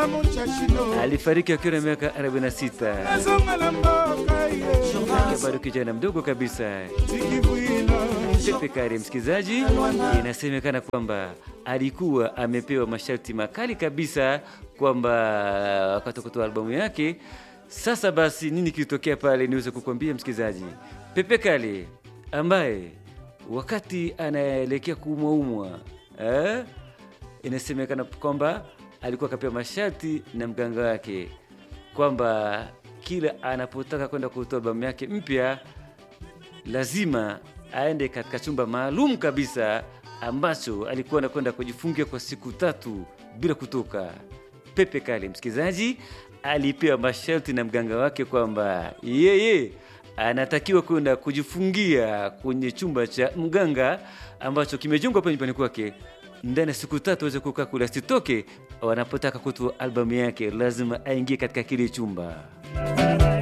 alifariki akiwa na miaka 46 Akiwa bado kijana mdogo kabisa. Pepe Kale, msikilizaji, inasemekana kwamba alikuwa amepewa masharti makali kabisa kwamba wakati wa kutoa albamu yake. Sasa basi, nini kilitokea pale? Niweze kukwambia msikilizaji, Pepe Kale ambaye wakati anaelekea kuumwaumwa eh, inasemekana kwamba alikuwa akapewa masharti na mganga wake kwamba kila anapotaka kwenda kutoa albamu yake mpya lazima aende katika chumba maalum kabisa ambacho alikuwa anakwenda kujifungia kwa siku tatu bila kutoka. Pepe Kale, msikilizaji, alipewa masharti na mganga wake kwamba yeye anatakiwa kwenda kujifungia kwenye chumba cha mganga ambacho kimejengwa hapa nyumbani kwake ndani ya siku tatu aweze kukaa kule, asitoke. Wanapotaka kutoa albamu yake lazima aingie katika kile chumba.